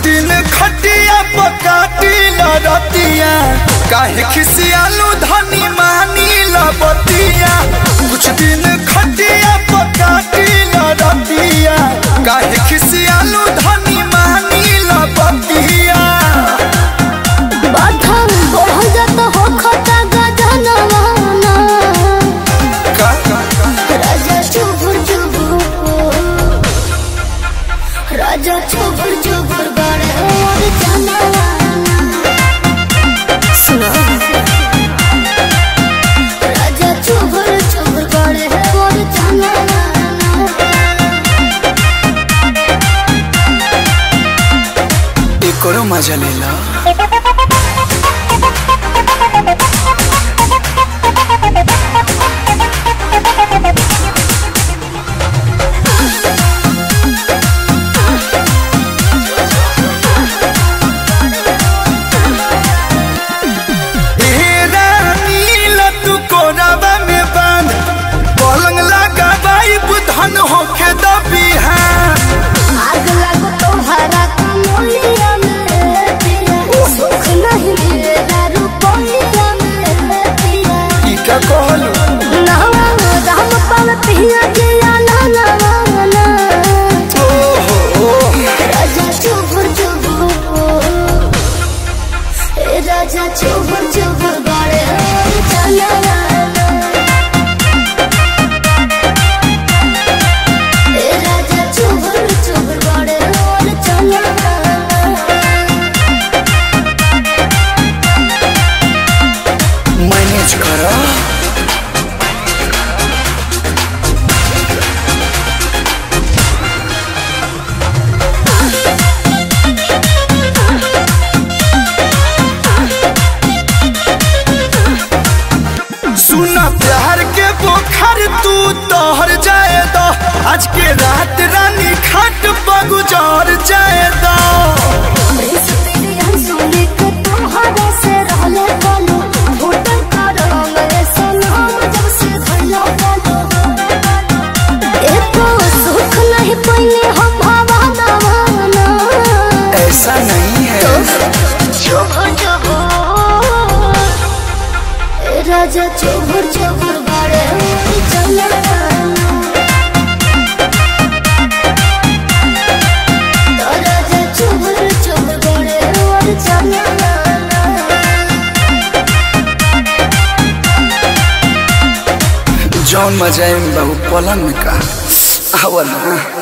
दिन खटिया पकाटी लड़तिया काहे खिसियालू धनी मानी लबतिया कुछ दिन खटिया पकाटी लड़तिया काहे खिसियालू धनी मानी लबतिया बाधा बढ़ जात हो खता गजनवाना का का का राजा चुबुर चुबुर राजा चुबुर चुबुर बड़े और जानवाना सुनो राजा चुबुर चुबुर बड़े और जानवाना एकरो मजा लेला ए रानी लतू कोरावा में बांध पलंग लगा बाई बुधन होके दबिहान आग लगो तुम्हारा कमलिया में पिया सुख नहीं मिलेगा रुपया में पिया ई का कहलू नवा राम पल पिया जिया ना ना ना ओहो राजा चुबुर चुबुर ए राजा चुबुर चुबुर बड़े चला ए राजा चुबुर चुबुर बड़े चला मैनेज करा सुना प्यार के बोखर तू तोहर जाए दो आज के रात रानी खाट बगुजार जाए दो ऐसा नहीं है राजा चोभर चोभर बड़े चला राजा चोभर चोभर बड़े और चला जौन मजा है बहु पलंग में का आवल ना